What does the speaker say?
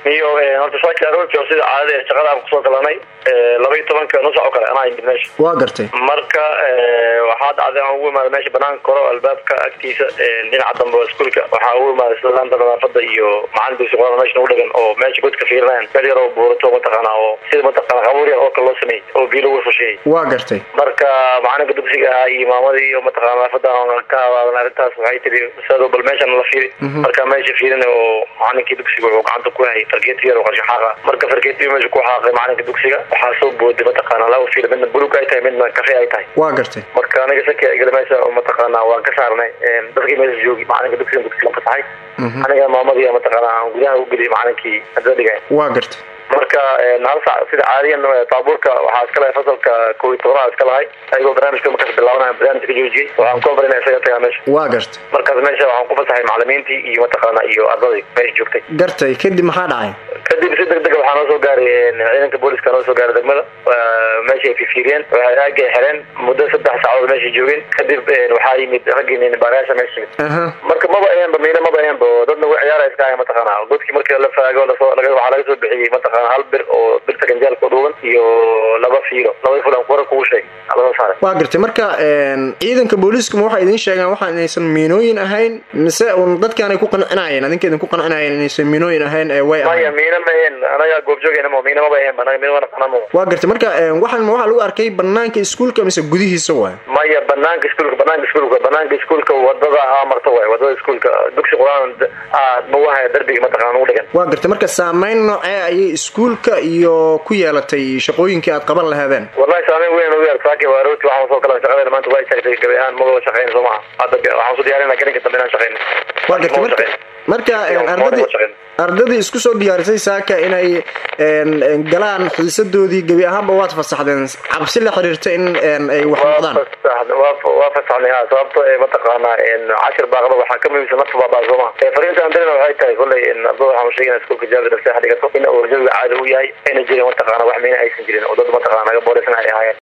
iyo horta saaki aroortii oo sida caadada shaqada aan kusoo galanay laba iyo tobanka nusac oo kale anaa imid meesha waa gartay marka waxaa dhacday aan ugu imaada meesha banaanka koro albaabka agtiisa dhinaca dambe oo iskuolka waxaa ugu imaada sida laanta nadaafada iyo macalin dugsi quraan meesha nagu dhagan oo meesha godka fiirinayan meel yar oo buurato mataqaana oo sida mataqaana qabuur yar oo kale loo sameeyey oo biyo lagu fusheeyey waa gartay marka macalinka dugsiga ahaa iyo maamadii iyo mataqana nadaafada ka hadaadan arrintaas waxay tiri sado bal meeshan la fiiri marka meesha fiirina oo macalinkii dugsiga wuxuu gacanta ku hayay fargeeti yar oo qarsho xaaqa marka fargeeti meesha ku xaaqay macalinka dugsiga waxaa soo booday mataqaana laba fiil midna bulug ay tahay midna kafe ay tahay waa gartay marka aniga saki igala meesha mataqaana waan ka saarnay dadkii meesha joogi macalinka dugsiga dugsiga fasaxay aniga maamadii mataqaana aan gudaha u geliyay macalinkii hadda dhigay waa gartay marka hal sac sida caadiyan taabuurka waxaa iska lahay fasalka kow iyo tobanaad iska lahay ayagoo barnaamijka markaas bilaabanaya barnaamijka ka joojiyey waxaan ku amrina isaga tagaa meesha waa gartay markaas meesha waxaan ku fasaxay macalimiintii iyo mataqaana iyo ardadii meesha joogtay gartay kadib maxaa dhacay kadib si deg dega waxaa noo soo gaaray ciidanka booliska noo soo gaaray degmada meesha ay fifiiriyeen waxay aagay xireen muddo saddex saacadood meesha joogeen kadib waxaa yimid raggii baarayaasha meesha yimid marka maba aheenba miina maba aheenba oo dad nagu ciyaara iska ahay mataqaana godkii markii la faago lasoo waxaa laga soo bixiyey mataqaana hal bir oo birta ganjaalka dhuuban iyo laba fiilo laba fiil aan kura kugu sheegay lasoo saaray waa gartay marka ciidanka booliiska ma waxay idiin sheegeen waxa inaysan miinooyin ahayn mise un dadkaanay ku qancinayeen adinka idinku qancinayeen inaysan miinooyin ahayn ee way maya miina ma aheen anaga goobjoogayna mo miina maba aheen anaga miina wana qanamo waa gartay marka waxaan ma waxaa lagu arkay banaanka iskuulka mise gudihiisa waay maya banaanka iskuulka banaanka iskuulka banaanka iskuulka wadada aa marta waay wadada iskuulka dugsi quraan mawahaya darbiga mataqana nagu dhigan waa gartay marka saameyn noocee ayay iskuulka iyo ku yeelatay shaqooyinkii aad qaban lahaadeen wallahi saameyn weyn ugu yeelata saaki waa aroortii waxaan soo galan shaqadeena maanta waa istaagtay gabi ahaan maba shaqeyn soo maha hadda waxaan soo diyaarinaa garinka dambe inaan shaqeyno waa gartay marka marka ardadii ardadii isku soo diyaarisay saaka inay galaan xiisadoodii gebi ahaanba waad fasaxdeen cabsi la xiriirta in ay wax noqdaan waa fasaxnay ha sababto mataqaana cashir baaqda waxaa ka muhiimsan nafta baabaa soo maha fariinta aan dirina waxay tahay kolley ardada waxaan sheegayna iskuulka jaabir nafseexa dhigato in uu jawiga caadi u yahay ayna jirin mataqaana wax miina aysan jirin oo dad mataqaana naga boolisan ay ahaayeen